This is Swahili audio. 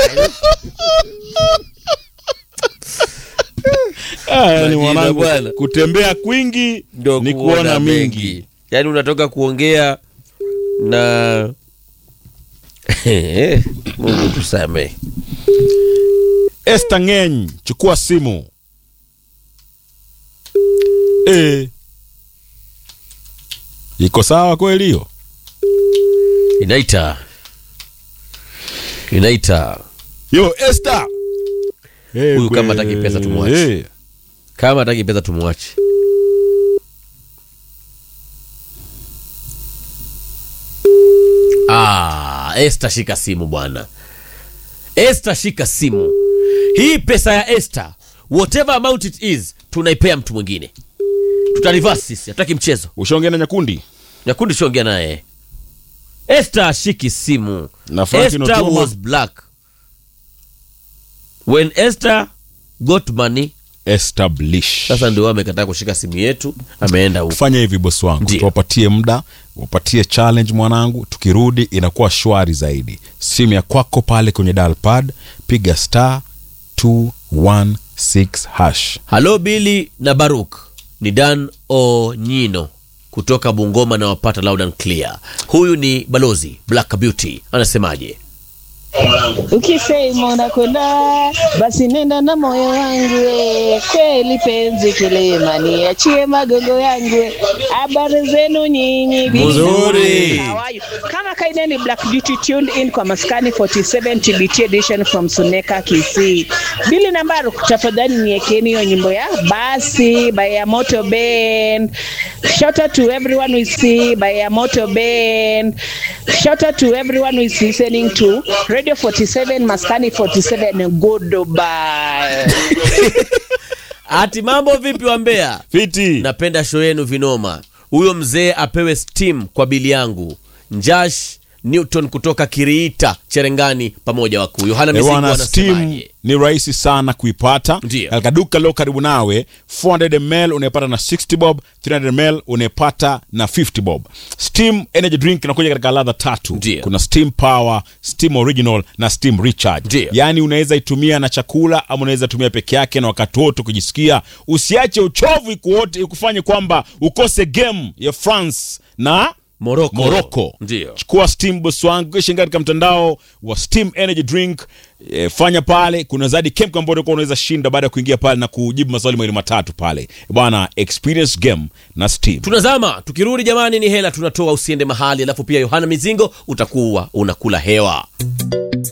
Ah, yani Majina mwanangu bwana. kutembea kwingi ndo ni kuona mingi yaani unatoka kuongea na mungu tusamee Esther Ngeny, chukua simu e. Iko sawa kweli hiyo? inaita inaita Yo Esther. Eh, Huyu kama kwe- hataki pesa tumwache. eh. kama hataki pesa tumwache ah, Esther shika simu bwana Esther shika simu hii pesa ya Esther whatever amount it is tunaipea mtu mwingine tutarivasi sisi hatutaki mchezo Ushaongea na Nyakundi? nyakundi shongea naye Esther ashiki simu Na Frank Esther Inotoma? was black when Esther got money Establish. sasa ndio amekataa kushika simu yetu ameenda huko Fanya hivi bosi wangu, Ndio. tuwapatie muda, wapatie challenge mwanangu, tukirudi inakuwa shwari zaidi. Simu ya kwako pale kwenye dial pad, piga star 216 hash. halo bili na baruk ni dan onyino kutoka bungoma na wapata loud and clear huyu ni balozi black beauty anasemaje Ukisema unakwenda basi nenda na moyo wangu we. Kweli penzi kilema niachie magongo yangu we. Habari zenu nyinyi Mzuri. How are you? Kama kaida ni Black Beauty tuned in kwa maskani 47 TBT edition from Suneka Kisii. Bili nambaru tafadhali niekeni hiyo nyimbo ya basi by Yamoto Band. Shout out to everyone we see by Yamoto Band. Shout out to everyone who is listening to Radio 47 Maskani 47 goodbye. ati mambo vipi wa mbea Fiti. napenda show yenu vinoma huyo mzee apewe steam kwa bili yangu njash newton kutoka kiriita cherengani pamoja wakuu yohana Eh, mizingo bwana, Steam anasemaje ni rahisi sana kuipata Ndio. katika duka lilo karibu nawe 400 ml unaipata na 60 bob 300 ml unaipata na 50 bob steam energy drink inakuja katika ladha tatu Ndio. kuna steam power steam original na steam recharge Ndio. yaani unaweza itumia na chakula ama unaweza tumia peke yake na wakati wote kujisikia usiache uchovu ikuote ikufanye kwamba ukose game ya france na moroko moroko ndio chukua steam boss wangu kisha ingia katika mtandao wa steam energy drink e, fanya pale kuna zaidi camp ambayo utakuwa unaweza shinda baada ya kuingia pale na kujibu maswali mawili matatu pale bwana experience game na steam tunazama tukirudi jamani ni hela tunatoa usiende mahali alafu pia yohana mizingo utakuwa unakula hewa